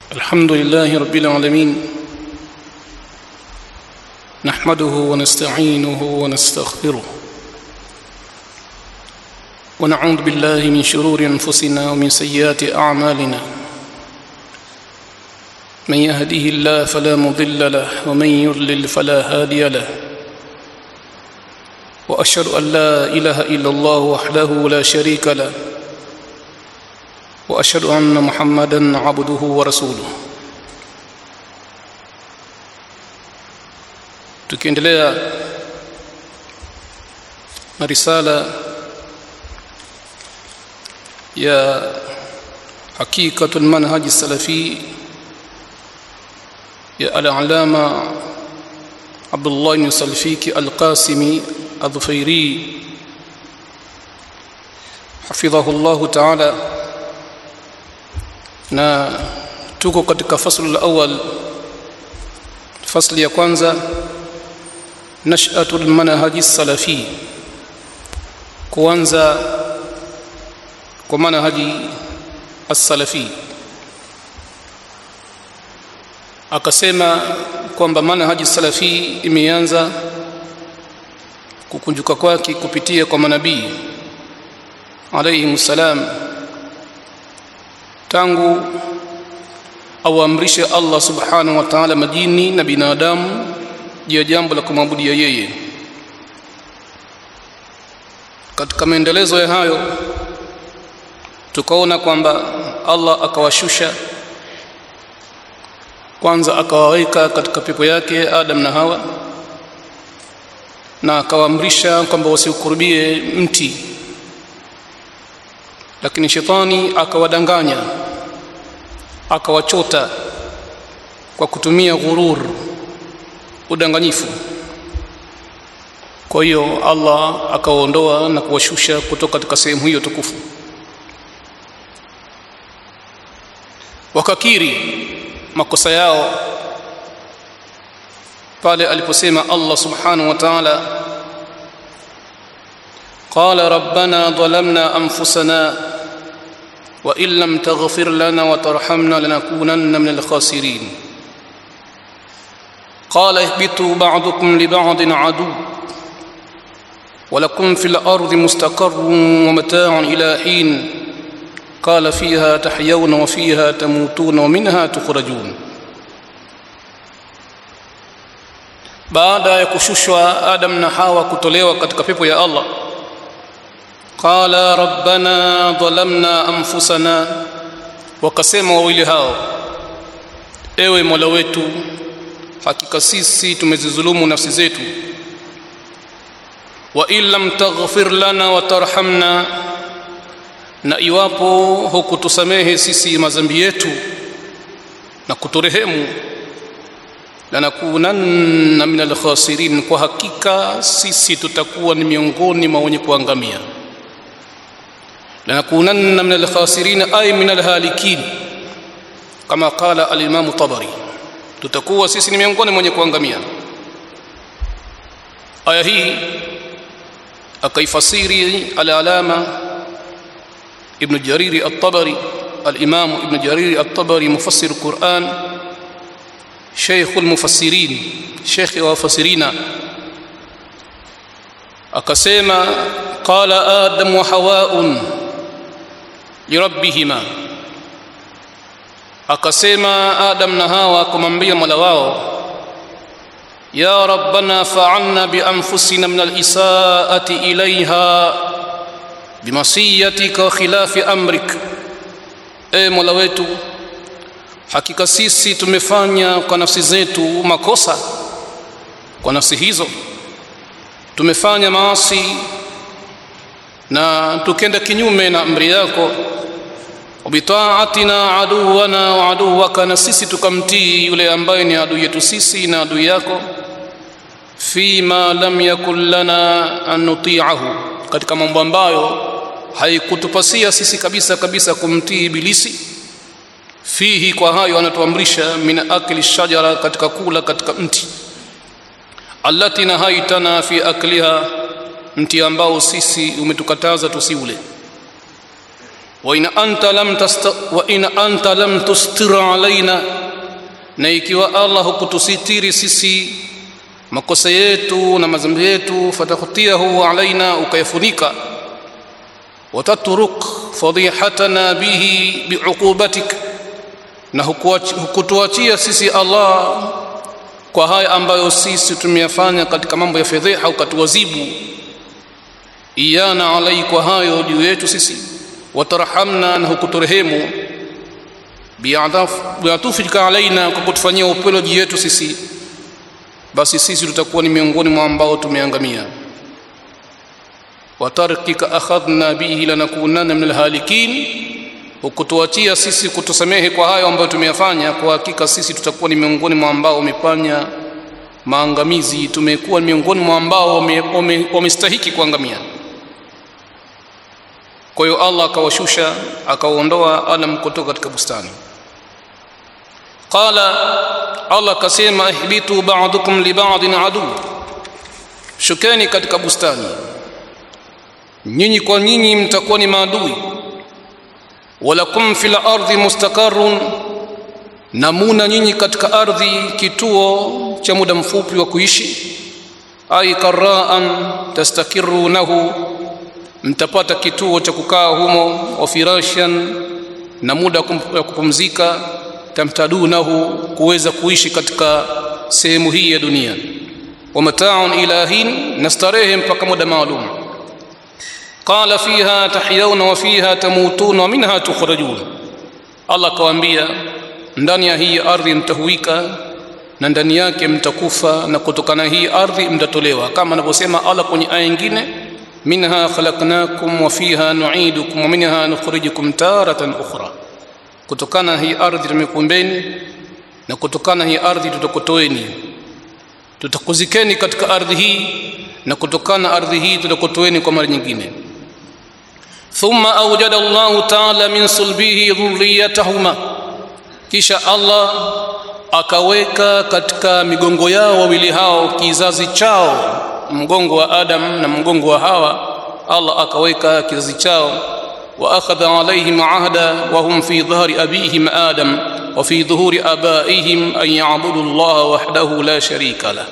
الحمد لله رب العالمين نحمده ونستعينه ونستغفره ونعوذ بالله من شرور انفسنا ومن سيئات اعمالنا من يهده الله فلا مضل له ومن يضلل فلا هادي له واشهد ان لا اله الا الله وحده لا شريك له واشهد ان محمدا عبده ورسوله tukiendelea na risala ya hakikatul manhaj salafi ya al-alama Abdullah ibn Salfiki al-Qasimi al-Dhufairi hafidhahu Allah ta'ala na tuko katika faslu al-awwal fasli ya kwanza nash'atul manhaji salafi kuanza kwa manhaji as-salafi akasema kwamba manhaji salafi imeanza kukunjuka kwake kupitia kwa manabii alayhi salam tangu auamrishe Allah subhanahu wa ta'ala majini na binadamu juu ya jambo la kumwabudia yeye katika maendelezo ya hayo tukaona kwamba Allah akawashusha kwanza akawaweka katika pepo yake Adam na Hawa na akawaamrisha kwamba wasiukurubie mti lakini shetani akawadanganya akawachota kwa kutumia ghurur udanganyifu kwa hiyo Allah akawaondoa na kuwashusha kutoka katika sehemu hiyo tukufu wakakiri makosa yao pale aliposema Allah subhanahu wa ta'ala قال ربنا ظلمنا انفسنا وان لم تغفر لنا وترحمنا لنكونن من الخاسرين قال اهبطوا بعضكم لبعض عدو ولكم في الارض مستقر ومتاع الى حين قال فيها تحيون وفيها تموتون ومنها تخرجون baada ya kushushwa adam na hawa kutolewa katika pepo ya allah qala rabbana dhalamna anfusana wakasema wawili hao ewe mola wetu hakika sisi tumezidhulumu nafsi zetu wa in lam taghfir lana wa tarhamna na iwapo hukutusamehe sisi madhambi yetu na kuturehemu lanakunanna min alkhasirin kwa hakika sisi tutakuwa ni miongoni mwa wenye kuangamia lanakunanna min alkhasirin ay min alhalikin kama qala alimamu tabari tutakuwa sisi ni miongoni mwenye kuangamia aya hii akaifasiri al-alama ibn jariri at-tabari al-imam ibn jariri at-tabari mufassir al-quran شيخ المفسرين شيخ وفسرين akasema qala adam wa hawaun lirabbihima akasema adam na hawa kumwambia mola wao ya rabbana fa'alna bi anfusina min al-isaati ilayha bimasiyatika wa khilafi amrik e mola wetu hakika sisi tumefanya kwa nafsi zetu makosa kwa nafsi hizo tumefanya maasi na tukenda kinyume na amri yako bitaatina aduwana wa aduwaka na sisi tukamtii yule ambaye ni adui yetu sisi na adui yako fima lam yakun lana an nuti'ahu katika mambo ambayo haikutupasia sisi kabisa kabisa kumtii ibilisi fihi kwa hayo anatuamrisha min akli shajara katika kula katika mti allati nahaitana fi akliha mti ambao sisi umetukataza tusiule wa in anta lam tasta, wa in anta lam tustir alaina na ikiwa Allah hukutusitiri sisi makosa yetu na madhambi yetu fatakhtiyahu alaina ukayafunika watatruk fadihatana bihi biuqubatik na hukutuachia sisi Allah kwa haya ambayo sisi tumeyafanya katika mambo ya fedheha ukatuwazibu iyana alai kwa hayo juu yetu sisi watarhamna na hukuturehemu biatufika alaina kwa kutufanyia upendo juu yetu sisi basi sisi tutakuwa ni miongoni mwa ambao tumeangamia watarkika akhadhna bihi lanakunanna min alhalikin hukutuachia sisi kutusamehe kwa hayo ambayo tumeyafanya kwa hakika sisi tutakuwa ni miongoni mwa ambao wamefanya maangamizi tumekuwa miongoni mwa ambao wamestahiki kuangamia kwa hiyo Allah akawashusha akawaondoa Adam kutoka katika bustani qala Allah akasema ihbitu ba'dukum li ba'din adu shukeni katika bustani nyinyi kwa nyinyi mtakuwa ni maadui walakum fil ardi mustaqarrun na muna nyinyi katika ardhi kituo cha muda mfupi wa kuishi ai karaan tastakirunahu mtapata kituo cha kukaa humo wa firashan na muda wa kupumzika tamtadunahu kuweza kuishi katika sehemu hii ya dunia wa mataun ilahin na starehe mpaka muda maalum qala fiha tahyawna wa fiha tamutuna wa minha tukhrajun Allah kawaambia ndani ya hii ardhi mtahuika na ndani yake mtakufa na kutokana hii ardhi mtatolewa kama anavyosema Allah kwenye aya nyingine minha khalaqnakum wa fiha nu'idukum wa minha nukhrijukum taratan ukhra kutokana hii ardhi tumekumbeni na kutokana hii ardhi tutakutoeni tutakuzikeni katika ardhi hii na kutokana ardhi hii tutakutoeni kwa mara nyingine thumma awjada Allah ta'ala min sulbihi dhurriyatahuma kisha Allah akaweka katika migongo yao wawili hao kizazi chao mgongo wa Adam na mgongo wa Hawa Allah akaweka kizazi chao wa akhadha alaihim ahda wa hum fi dhahri abihim Adam wa fi dhuhuri abaihim an ya'budu Allah wahdahu la sharika lah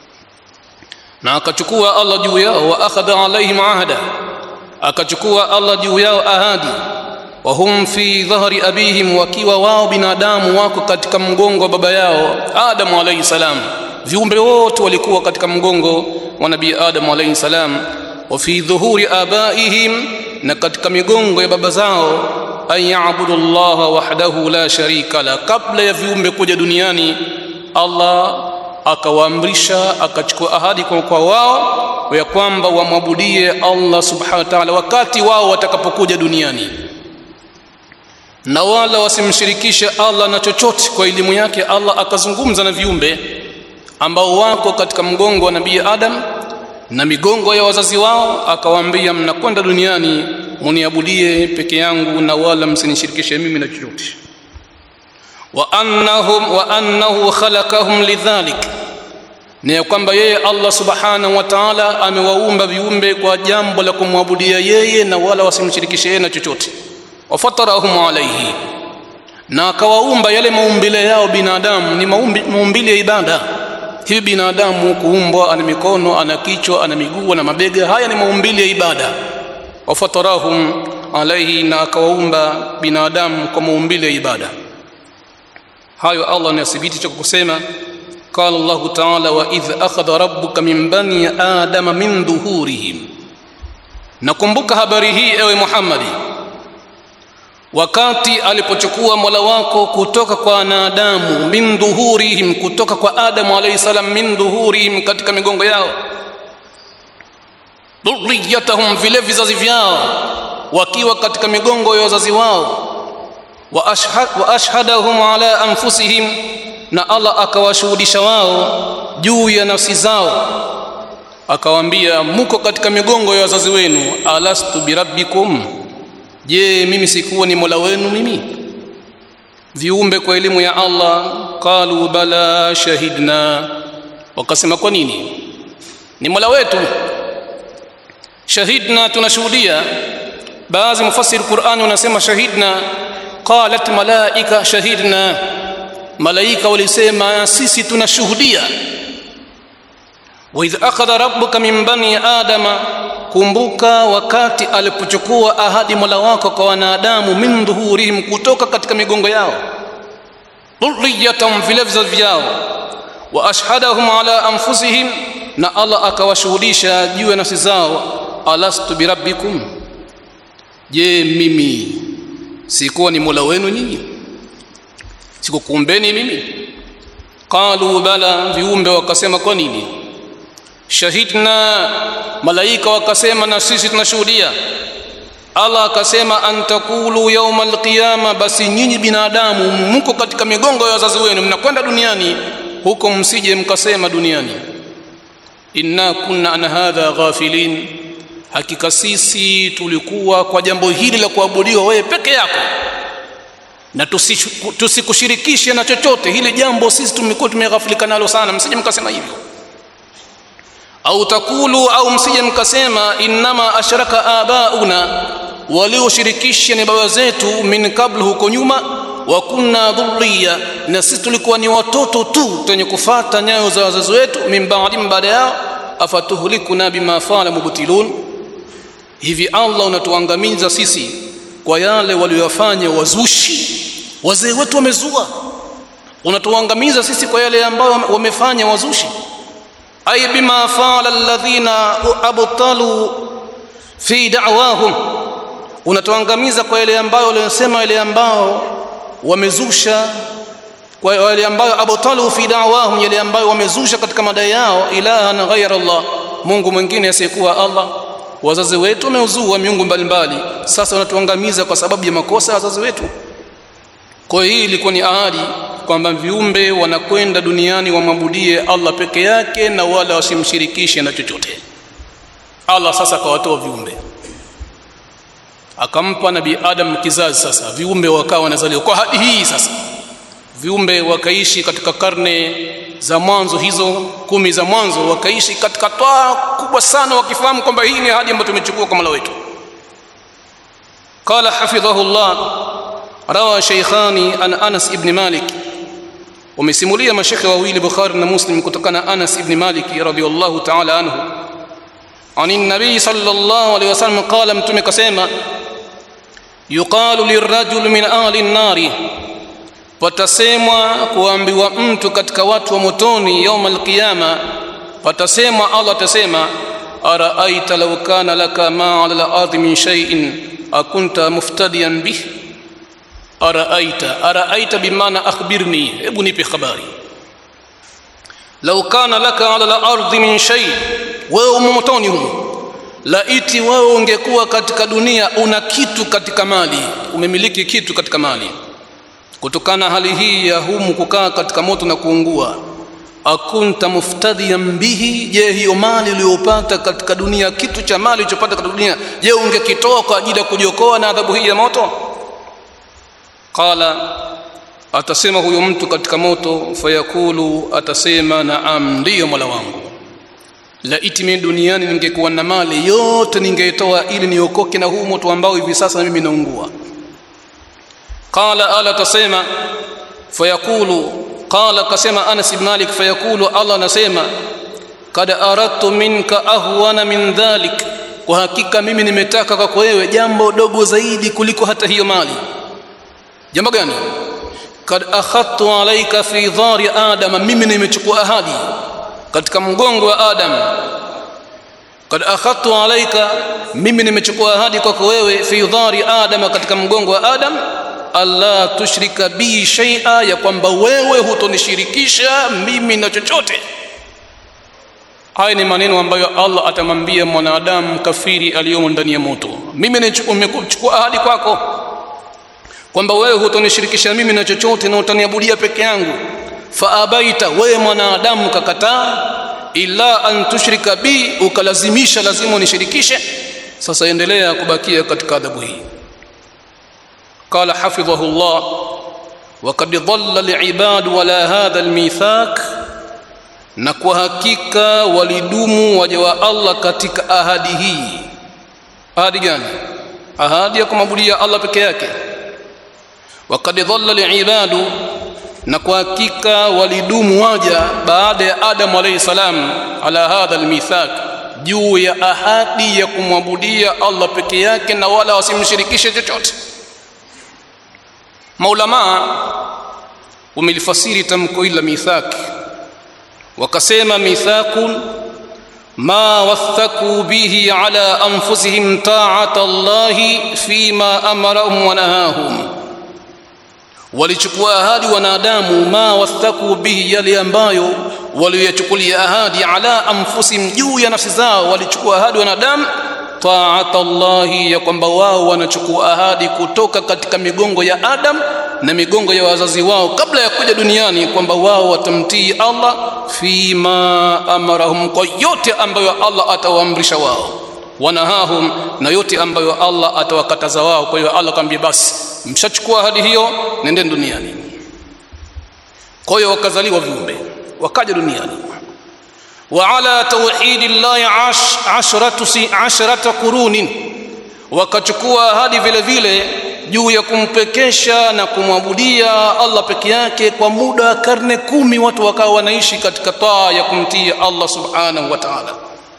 na akachukua Allah juu yao wa akhadha alaihim ahda akachukua Allah juu yao ahadi wa hum fi dhahri abihim wakiwa wao binadamu wako katika mgongo wa baba yao Adam alayhi salam viumbe wote walikuwa katika mgongo wa nabii Adam alayhi salam wa fi dhuhuri abaihim na katika migongo ya baba zao an ya'budu Allah wahdahu la sharika la kabla ya viumbe kuja duniani Allah akawaamrisha akachukua ahadi kwa, kwa wao ya kwamba wamwabudie Allah subhanahu wa ta'ala wakati wao watakapokuja duniani na wala wasimshirikishe Allah na chochote kwa elimu yake Allah akazungumza na viumbe ambao wako katika mgongo wa nabii Adam na migongo ya wazazi wao akawaambia mnakwenda duniani muniabudie peke yangu na wala msinishirikishe mimi na chochote wa annahum wa annahu khalaqahum lidhalik ni kwamba yeye Allah subhanahu wa ta'ala amewaumba viumbe kwa jambo la kumwabudia yeye na wala wasimshirikishe yeye na chochote wafatarahum alayhi na akawaumba yale maumbile yao binadamu ni maumbi, maumbile ya ibada hivi binadamu kuumbwa ana mikono ana kichwa ana miguu na mabega haya ni maumbile ya ibada wafatarahum alayhi na akawaumba binadamu kwa maumbile ya ibada hayo Allah anathibitisha kwa kusema قال الله تعالى وإذ أخذ ربك من بني آدم من ظهورهم nakumbuka habari hii ewe Muhammadi wakati alipochukua Mola wako kutoka kwa wanadamu min dhuhurihim kutoka kwa Adamu alayhi salam min dhuhurihim katika migongo yao dhurriyatahum vile vizazi vyao wakiwa katika migongo ya wazazi wao wa, ashhad, wa ashhadahum ala anfusihim na Allah akawashuhudisha wao juu ya nafsi zao akawaambia muko katika migongo ya wazazi wenu alastu birabbikum je mimi sikuwa ni mola wenu mimi viumbe kwa elimu ya Allah qalu bala shahidna wakasema kwa nini ni mola wetu shahidna tunashuhudia baadhi mufassiri Qur'ani wanasema shahidna qalat malaika shahidna malaika walisema sisi tunashuhudia wa idh akhadha rabbuka min bani adama kumbuka wakati alipochukua ahadi mola wako kwa wanadamu min dhuhurihim kutoka katika migongo yao dhurriyatan vile vizazi vyao wa ashhadahum ala anfusihim na Allah akawashuhudisha juu ya nafsi zao alastu birabbikum je mimi sikuwa ni mola wenu nyinyi sikukuumbeni mimi qalu bala viumbe wakasema kwa nini shahidna malaika wakasema na sisi tunashuhudia Allah akasema antakulu yauma alqiyama basi nyinyi binadamu mko katika migongo ya wazazi wenu mnakwenda duniani huko msije mkasema duniani inna kunna an hadha ghafilin hakika sisi tulikuwa kwa jambo hili la kuabudiwa wewe peke yako na tusikushirikishe na chochote hili jambo sisi tumekuwa tumeghafilika nalo sana msije mkasema hivyo au takulu au msije mkasema innama ashraka abauna walioshirikisha ni baba zetu min kabla huko nyuma wa kunna dhurriya na sisi tulikuwa ni watoto tu tenye kufata nyayo za wazazi wetu min baadi baada yao afatuhlikuna bima fala mubtilun hivi Allah unatuangamiza sisi kwa yale waliyofanya wazushi wazee wetu wamezua unatuangamiza sisi kwa yale ambayo wamefanya wazushi ay bima fala alladhina abtalu fi da'wahum unatuangamiza kwa yale ambayo walisema yale ambao wamezusha kwa yale ambayo abtalu fi da'wahum yale ambayo wamezusha katika madai yao ilahan ghayra Allah Mungu mwingine asiyekuwa Allah wazazi wetu wameuzua miungu mbalimbali sasa wanatuangamiza kwa sababu ya makosa ya wazazi wetu kwa hiyo hii ilikuwa ni ahadi kwamba viumbe wanakwenda duniani wamwabudie Allah peke yake na wala wasimshirikishe na chochote Allah sasa akawatoa viumbe akampa nabii Adam kizazi sasa viumbe wakawa wanazaliwa kwa hadi hii sasa viumbe wakaishi katika karne za mwanzo hizo kumi za mwanzo wakaishi katika toa kubwa sana wakifahamu kwamba hii ni ahadi ambayo tumechukua kwa Mola wetu qala hafidhahullah rawa shaykhani an Anas ibn Malik wamesimulia mashekhe wawili Bukhari na Muslim kutokana Anas ibn Malik radhiyallahu ta'ala anhu عن النبي صلى الله عليه وسلم قال متى كسيما يقال للرجل من أهل النار patasemwa kuambiwa mtu katika watu wa motoni yauma alqiyama patasemwa Allah atasema araaita law kana laka ma ala al-ardi min shay'in akunta muftadiyan bih araaita araaita bimaana akhbirni hebu nipe habari law kana laka ala al-ardi min shay wewe motoni humo laiti wewe ungekuwa katika dunia una kitu katika mali umemiliki kitu katika mali kutokana hali hii ya humu kukaa katika moto na kuungua akunta muftadiyan bihi je hiyo mali uliyopata katika dunia kitu cha mali ulichopata katika dunia je ungekitoa kwa ajili ya kujiokoa na adhabu hii ya moto qala atasema huyo mtu katika moto fayakulu atasema naam ndiyo mola wangu laiti mimi duniani ningekuwa na mali yote ningeitoa ili niokoke na huu moto ambao hivi sasa mimi naungua qala ala tasema fayaqulu qala kasema Anas ibn Malik fayaqulu Allah anasema kad aradtu minka ahwana min dhalik kwa hakika mimi nimetaka kwako wewe jambo dogo zaidi kuliko hata hiyo mali jambo gani kad akhadtu alayka fi dhari adama mimi nimechukua ahadi katika mgongo wa adam kad akhadtu alayka mimi nimechukua ahadi kwako wewe fi dhari adama katika mgongo wa adam alla tushrika bi shay'a ya kwamba wewe hutonishirikisha mimi na chochote haya ni maneno ambayo Allah atamwambia mwanadamu kafiri aliyomo ndani ya moto mimi nimechukua ahadi kwako kwamba wewe hutonishirikisha mimi na chochote na utaniabudia peke yangu faabaita wewe mwanadamu kakataa illa an tushrika bi ukalazimisha lazima unishirikishe sasa endelea kubakia katika adhabu hii قال حفظه الله وقد ضل العباد ولا هذا الميثاق na kwa hakika walidumu waja wa Allah katika ahadi hii ahadi gani ahadi ya kumwabudia Allah peke yake waqad dhalla liibadu na kwa hakika walidumu waja baada ya Adamu alayhi salam ala hadha almithaq juu ya ahadi ya kumwabudia Allah peke yake na wala wasimshirikishe chochote maulama wamelifasiri tamko hili la mithaq wakasema mithaqun ما وثقوا به على انفسهم طاعه الله فيما امرهم ونهاهم walichukua ahadi wanadamu ma wathaku bihi yale ambayo waliyochukulia ahadi ala anfusihim juu ya nafsi zao walichukua ahadi wanadamu taata Allahi ya kwamba wao wanachukua ahadi kutoka katika migongo ya Adam na migongo ya wazazi wao kabla ya kuja duniani kwamba wao watamtii Allah fima amarahum kwa yote ambayo Allah atawaamrisha wao wanahahum na yote ambayo Allah atawakataza wao kwa hiyo Allah akamwambia basi mshachukua ahadi hiyo nendeni duniani kwa hiyo wakazaliwa viumbe wakaja duniani وعلى توحيد الله عش عشرة عشرة قرون wakachukua ahadi vile vile juu ya kumpekesha na kumwabudia Allah peke yake kwa muda wa karne kumi watu wakawa wanaishi katika taa ya kumtii Allah subhanahu wa ta'ala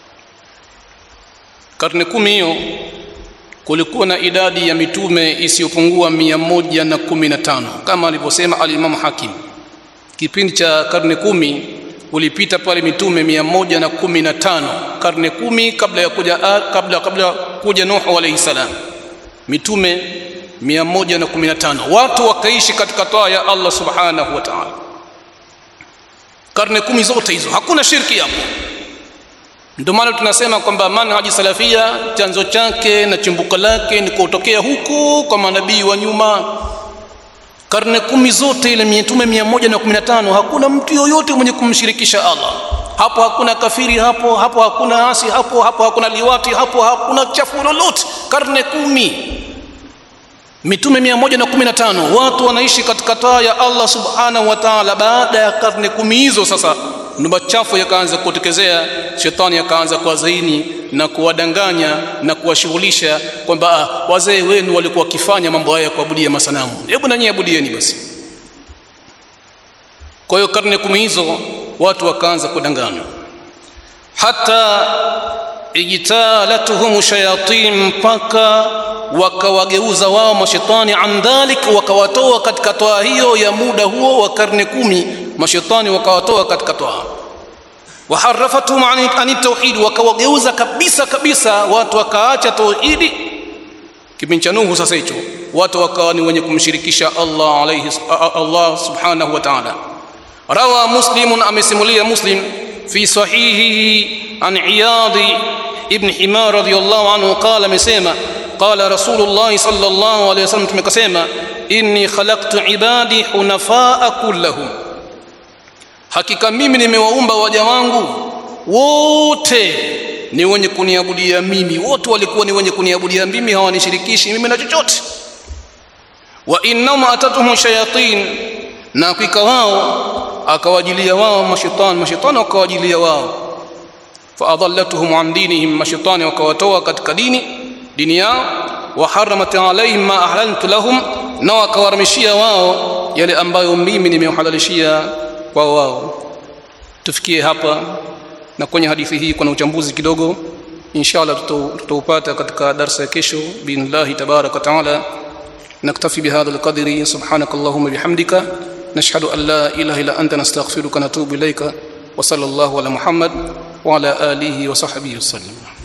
karne kumi hiyo kulikuwa na idadi ya mitume isiyopungua mia moja na kumi na tano kama alivyosema alimamu Hakim kipindi cha karne kumi ulipita pale mitume mia moja na kumi na tano karne kumi kabla ya kuja kabla kabla kuja Nuhu alayhi salam mitume mia moja na kumi na tano watu wakaishi katika taa ya Allah subhanahu wa ta'ala karne kumi zote hizo hakuna shirki hapo ndio maana tunasema kwamba manhaji salafia chanzo chake na chimbuko lake ni kutokea huku kwa manabii wa nyuma karne kumi zote ile mitume mia moja na kumi na tano hakuna mtu yoyote mwenye kumshirikisha Allah hapo hakuna kafiri hapo hapo hakuna asi hapo hapo hakuna liwati hapo hakuna chafu lolote karne kumi mitume mia moja na kumi na tano watu wanaishi katika taa ya Allah subhanahu wa ta'ala baada ya karne kumi hizo sasa ndo machafu yakaanza kutokezea shetani akaanza kuwazaini na kuwadanganya na kuwashughulisha kwamba wazee wenu walikuwa wakifanya mambo haya ya kuabudia masanamu hebu nanyi abudieni basi kwa hiyo karne kumi hizo watu wakaanza kudanganywa hata ijtalatuhum shayatin mpaka wakawageuza wao mashetani an dhalik wakawatoa katika toa hiyo ya muda huo wa karne kumi mashetani wakawatoa katika toa waharafatum ani tauhid wakawageuza kabisa kabisa watu wakaacha tauhidi kipindi cha Nuhu sasa hicho watu wakawa ni wenye kumshirikisha Allah alayhi Allah subhanahu wa ta'ala rawa muslimun amesimulia muslim fi sahihihi an iyadi ibn himar radiyallahu anhu qala amesema qala rasulullah sallallahu alayhi wasallam tumekasema inni khalaqtu ibadi hunafaa kullahum hakika mimi nimewaumba waja wangu wote ni wenye kuniabudia mimi wote walikuwa ni wenye kuniabudia mimi hawanishirikishi mimi na chochote wa innama atatuhum shayatin na hakika wao akawajilia wao mashaitani mashaitani wakawajilia wao faadallatuhum an dinihim mashaitani wakawatoa katika dini dini yao wa haramat alaihim ma ahlaltu lahum na wakawaramishia wao yale ambayo mimi nimeuhalalishia kwa wao tufikie hapa na kwenye hadithi hii kuna uchambuzi kidogo inshallah tutaupata katika darsa ya kesho billahi tabarak wa taala نكتفي بهذا القدر سبحانك اللهم بحمدك نشهد أن لا إله إلا أنت نستغفرك ونتوب إليك وصلى الله على محمد وعلى آله وصحبه وسلم